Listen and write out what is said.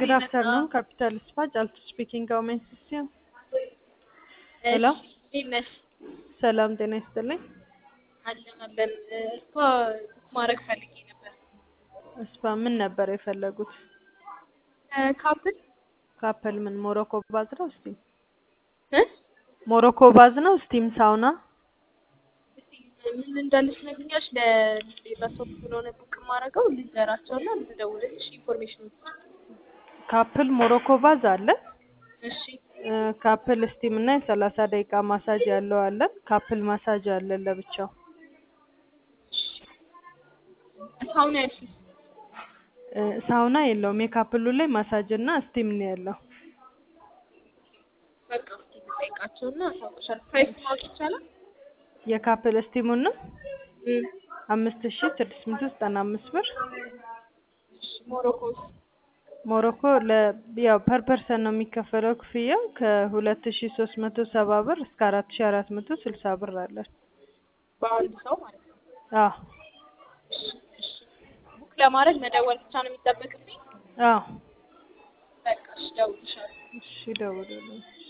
Good afternoon, Capital Spa, ጫልቱ ስፒኪንግ ሃው ሜይ አሲስት ዩ? ሄሎ እንዴት ነሽ? ሰላም ጤና ይስጥልኝ። አለን አለን። እሷ ማድረግ ፈልጌ ነበር። እስፓ ምን ነበር የፈለጉት? ካፕል ካፕል ምን ሞሮኮ ባዝ ነው ስቲም? እ ሞሮኮ ባዝ ነው ስቲም ሳውና? እስቲ ምን እንዳለች ነግኛሽ። ለሌላ ሰው ስለሆነ ቡክ የማደርገው ልንገራቸውና ልትደውልልሽ ኢንፎርሜሽን ካፕል ሞሮኮ ባዝ አለ። እሺ እ ካፕል ስቲም እና የሰላሳ ደቂቃ ማሳጅ ያለው አለን። ካፕል ማሳጅ አለን ለብቻው። ሳውና ያልሽኝ እ ሳውና የለውም። የካፕሉ ላይ ማሳጅ እና ስቲም ነው ያለው። በቃ እስኪ ልጠይቃቸውና አሳውቅሻለሁ። ፕራይስ ማወቅ ይቻላል? የካፕል ስቲሙን ነው እም፣ አምስት ሺ ስድስት መቶ ዘጠና አምስት ብር። እሺ ሞሮኮስ ሞሮኮ ለ ያው ፐር ፐርሰን ነው የሚከፈለው ክፍያው ከሁለት ሺ ሶስት መቶ ሰባ ብር እስከ አራት ሺ አራት መቶ ስልሳ ብር አለን። በአንድ ሰው ማለት ነው። አዎ እሺ እሺ። ቡክ ለማድረግ መደወል ብቻ ነው የሚጠበቅብኝ? አዎ በቃ እሺ፣ እደውልልሻለሁ። እሺ ደውሉልኝ።